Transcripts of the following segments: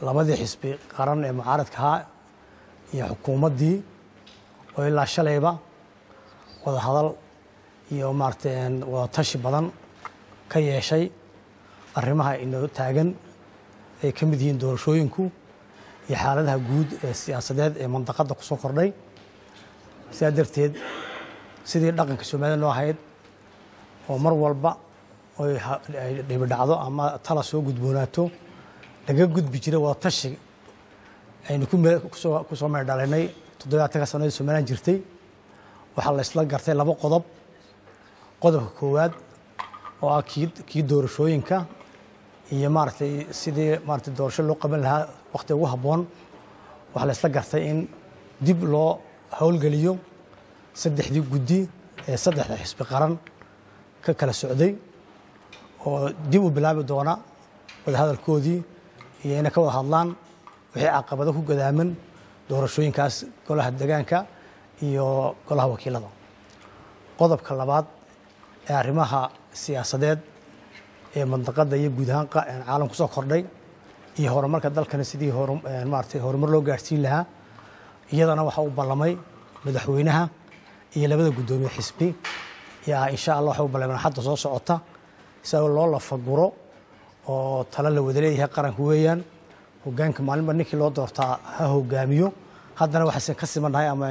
labadii xisbi qaran ee mucaaradka ahaa iyo xukuumaddii oo ilaa shalayba wada hadal iyo maaragtay wada tashi badan ka yeeshay arrimaha inoo taagan ay ka mid yihiin doorashooyinku iyo xaaladaha guud ee siyaasadeed ee mandaqadda ku soo kordhay sidaa darteed sidii dhaqanka soomaalida noo ahayd oo mar walba oy ay dhibidhacdo ama tala soo gudboonaato laga gudbi jiray wada tashi aynu ku soo meel dhalinay toddobaatanka sanadii somalilan jirtay waxaa la isla gartay laba qodob qodobka koowaad oo ah kii kii doorashooyinka iyo maaragtay sidii maaragtay doorasho loo qaban lahaa wakhti ugu habboon waxaa la isla gartay in dib loo howlgeliyo saddexdii guddi ee saddexda xisbi qaran ka kala socday oo dib u bilaabi doona wadahadalkoodii iyo inay ka wada hadlaan wixii caqabado ku gadaaman doorashooyinkaas golaha degaanka iyo golaha wakiilada qodobka labaad ee arrimaha siyaasadeed ee mandaqadda iyo guud ahaan caalam ku soo kordhay iyo horumarka dalkana sidii maaragtay horumar loo gaarsiin lahaa iyadana waxaa u ballamay madaxweynaha iyo labada guddoomiye xisbi yaa insha allah waxay u ballameen xadda soo socota isagoo loo lafaguro oo talo la wada leeyahay qaranka weeyaan hogaanka maalinba ninkii loo doortaa ha hogaamiyo haddana waxaysan ka simannahay ama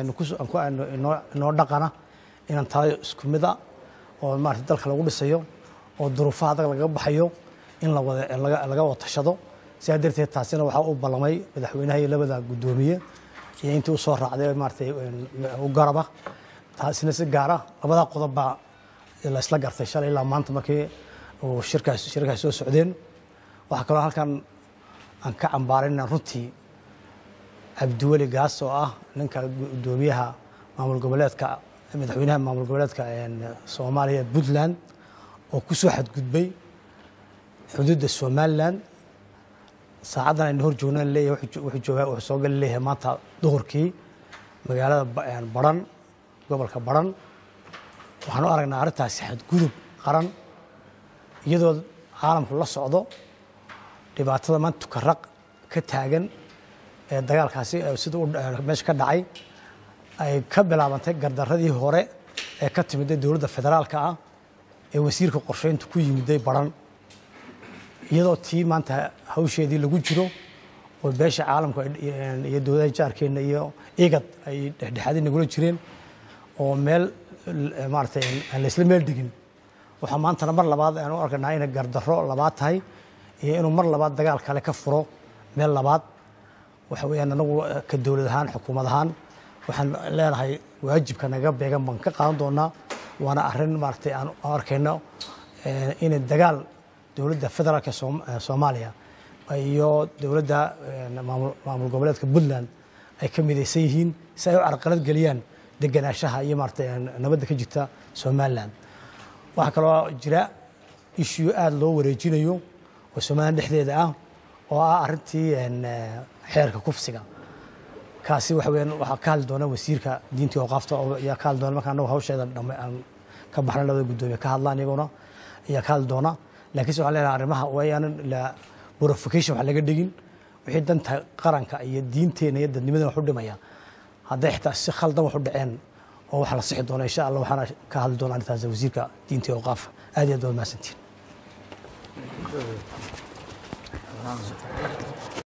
inoo dhaqana inaan talo isku mid a oo maarata dalka lagu dhisayo oo duruufaha adag laga baxayo in laga wada tashado sidaa darteed taasina waxaa u ballamay madaxweynaha iyo labada guddoomiye iyo intii u soo raacday maaratay u garaba taasina si gaara labadaa qodob baa la isla gartay shalay ilaa maanta markii uu shirkaas shirkaas soo socdeen waxaa kaloo halkan aan ka cambaarayna runtii cabdiweli gaas oo ah ninka guddoomiyaha maamul goboleedka madaxweynaha maamul goboleedka soomaaliya puntland oo ku soo xadgudbay xuduudda somalilan saacaddan aynu hor joogna leeyahay wuxuu joogaa wuxuu soo gali leeyahay maanta duhurkii magaalada baran gobolka baran waxaan u aragnaa arrintaasi xadgudub qaran iyadoo caalamku la socdo dhibaatada maanta tukaraq ka taagan ee dagaalkaasi sida meesha ka dhacay ay ka bilaabantay gardaradii hore ee ka timiday dowladda federaalka ah ee wasiirka qorsheynta ku yimiday baran iyadoo tii maanta hawsheedii lagu jiro oo beesha caalamku iyo dowladaha jaarkeenna iyo igad ay dhexdhexaadii nagula jireen oo meel maaratay aan laysla meel dhigin waxaa maantana mar labaad aan u arkanaa inay gardarro labaad tahay iyo inuu mar labaad dagaal kale ka furo meel labaad waxa weeyaan anagu ka dowlad ahaan xukuumad ahaan waxaan leenahay waajibka naga beegan baan ka qaadan doonaa waana arrin maaratay aan arkayno inay dagaal dowladda federaalka soomaaliya iyo dowladda maamul goboleedka puntland ay ka midaysan yihiin si ay u carqalad geliyaan deganaanshaha iyo maaratay nabadda ka jirta somalilan waxaa kaloo jira ishiyo aada loo wareejinayo oo somalilan dhexdeeda ah oo ah arrintii xeerka kufsiga kaasi waxa weyaan waxaa ka hadli doona wasiirka diinta ooqaafta ayaa ka hadli doona marka anagu hawsheeda dhame aan ka baxna labada guddoomiye ka hadlaan iyaguna ayaa ka hadli doona laakiinse waxaan leenahay arrimaha waayaanan la purification wax laga dhigin wixii danta qaranka iyo diinteena iyo dadnimadana wax u dhimaya hadday xitaa si khaldan wax u dhaceen oo wax la sixi doona insha allah waxaana ka hadli doona arrintaas wasiirka diinta iyo ooqaafa aad iyo aad waa mahadsantiin